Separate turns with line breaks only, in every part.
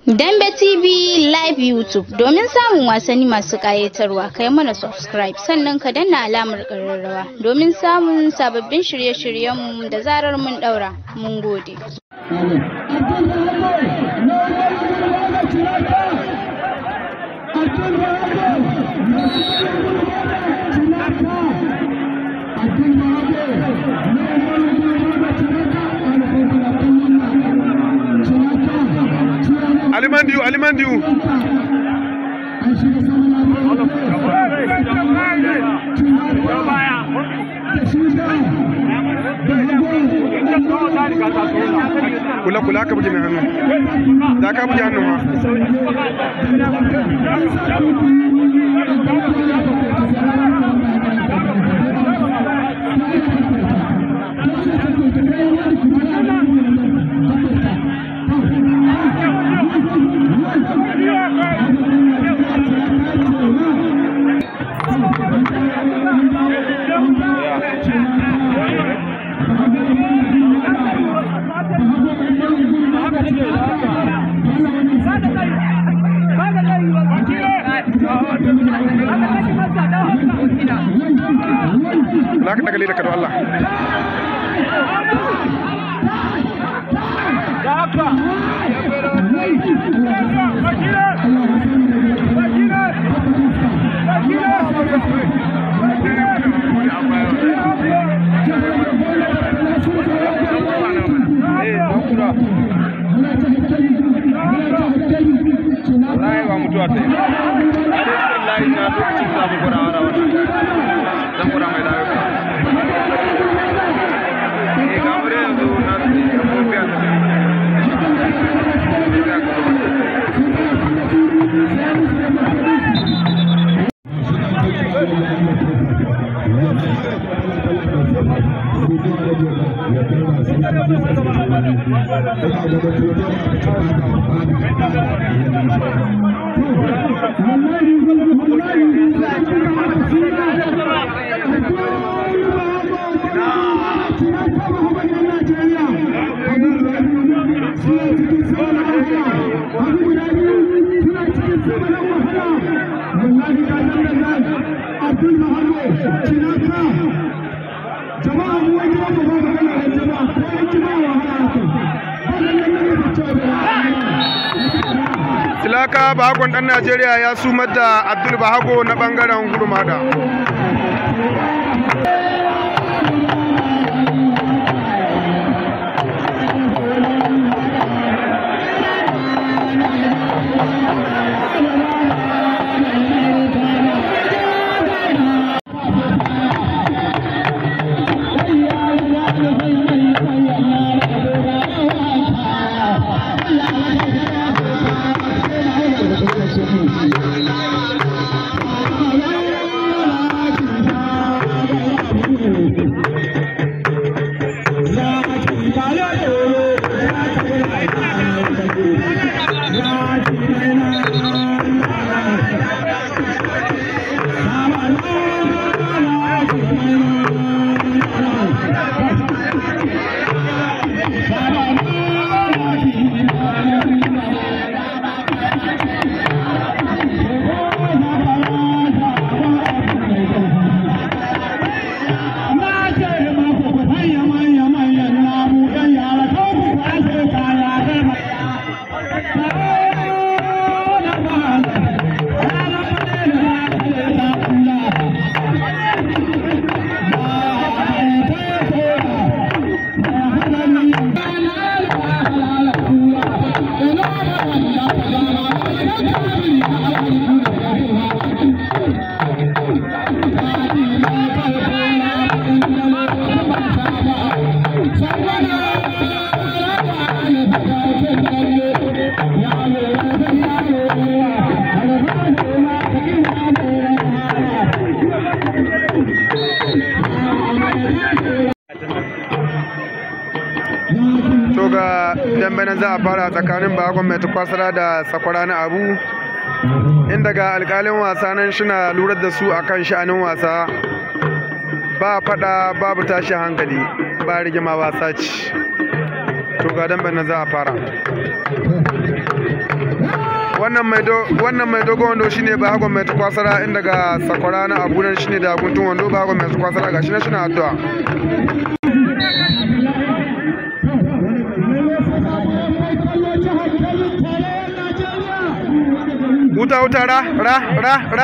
Dambe TV Live YouTube domin samun wasanni masu ƙayatarwa kai mana subscribe sannan ka danna alamar ƙararrawa domin samun sababbin shirye-shiryenmu da zarar mun ɗaura. Mun gode.
Alimandiyu, Alimandiyu. Kula kula ka buge mai hannu. Da ka buge hannu ma. Kula ka daga leda ka don Allah.
Wallahi ba mutuwa ta yi. A dai irin layi na lokacin za mu gwada wara wannan. Zan gwada mai dawo ka. Eh ga mu dai yanzu na tafiya da
jama'a mu wai jama'a ba ba kana da jama'a ko an jama'a wahala to
Silaka Bahagon ɗan Najeriya ya sumar da Abdul Bahago na ɓangaren Gurmada. To ga dambe na za a fara tsakanin Bahagon mai tukwasara da sakwara na abu. Inda ga alkalin wasa nan shina lura da su akan sha'anin wasa. Ba fada babu tashi hankali ba rigima wasa ce. to ga dambe na za a fara wannan mai do wannan mai dogon wando shine ba hagon mai tukwasara inda ga sakwara na abunan shine da guntun wando ba hagon mai tukwasara gashi na shi na addu'a wuta wuta ra ra ra ra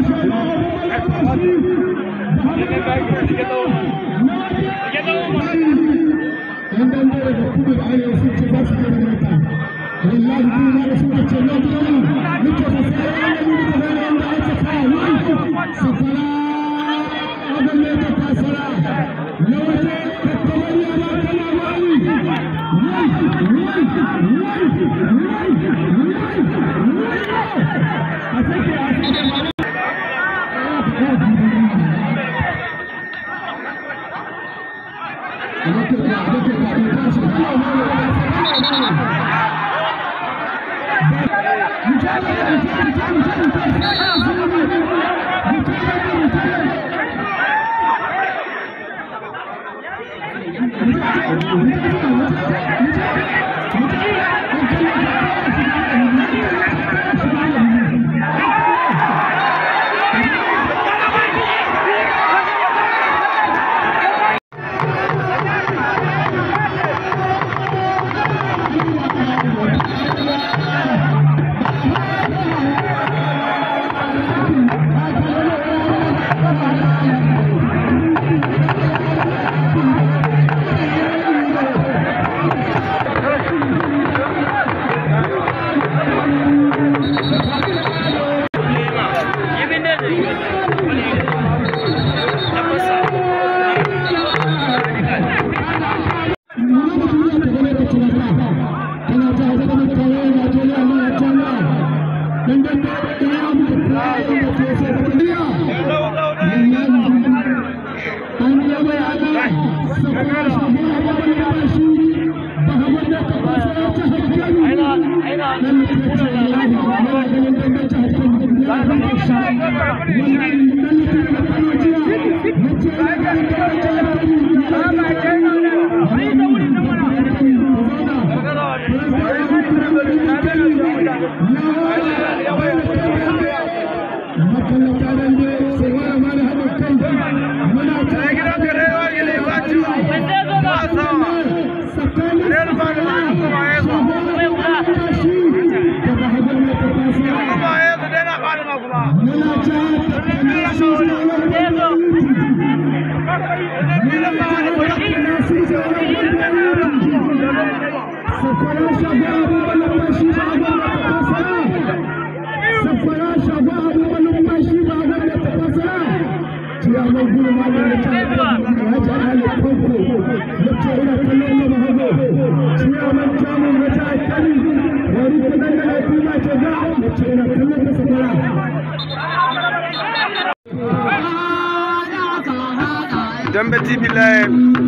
dambe tv live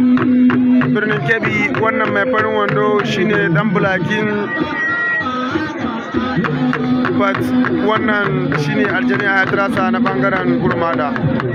birnin kebbi wannan mai farin wando shine dan bulakin but wannan shine aljani a yatrasa na bangaren gurmada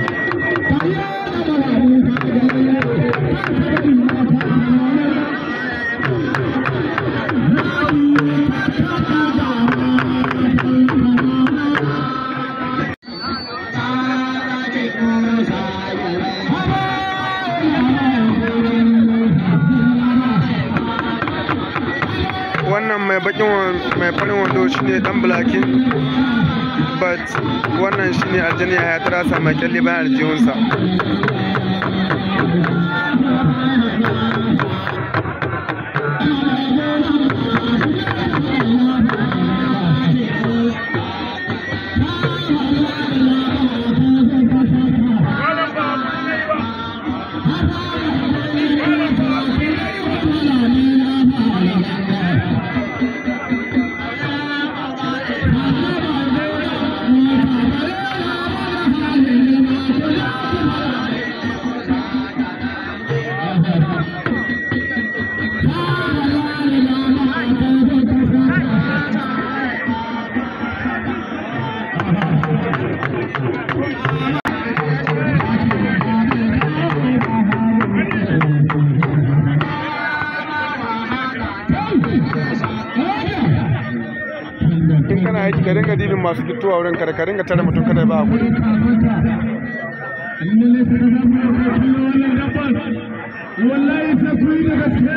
wannan mai bakin mai farin wando shine dan bulakin but wannan shine aljani ya tarasa mai kyalle bayan aljihunsa aiki ka dinga dibin masu fitowa wurin kada ka dinga tare mutum kada ba a gudu
wallahi sai ku yi da gaske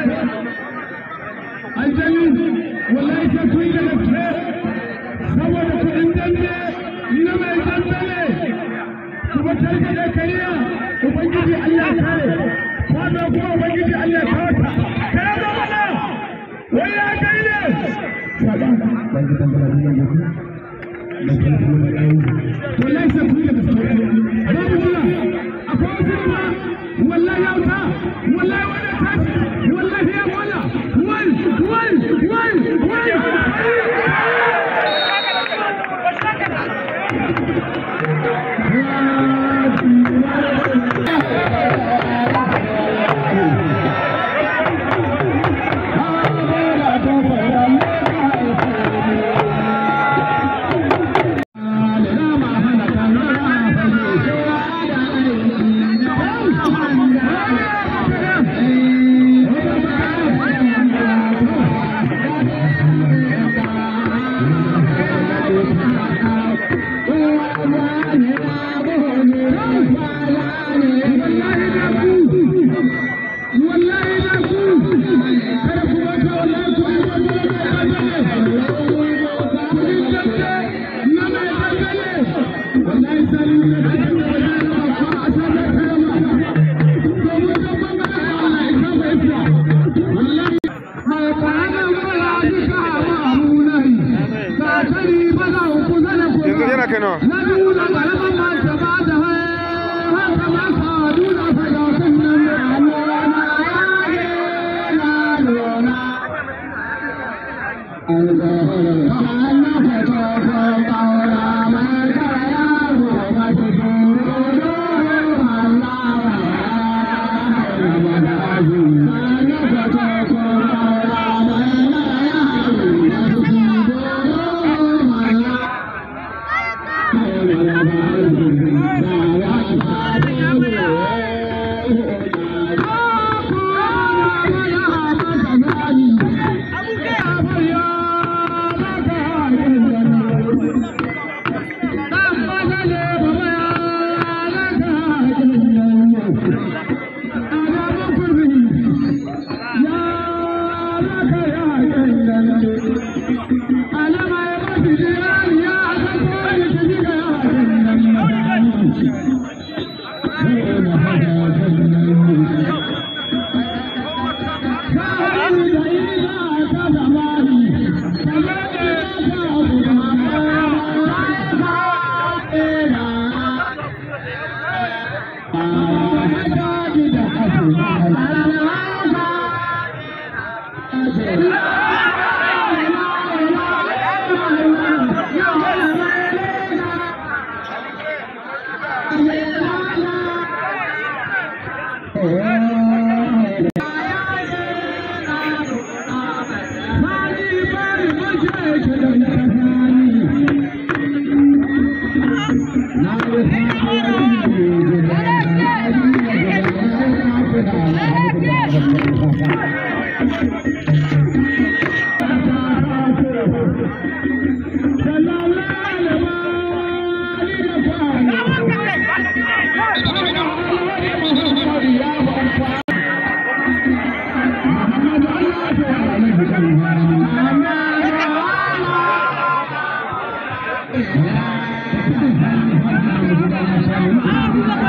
aljani wallahi sai ku yi da gaske saboda kuɗin dambe na mai dambe ne kuma tarka da kariya ubangiji Allah kare kwado kuma ubangiji Allah kawata kare da mana wai ya kai ne wallahi sai ku yi da gaske babu jira akwai wasu kuma wallahi ya wuta wallahi wani tashi wallahi ya wala wal wal wal wal
yanzu yana kai nawa
Thank you.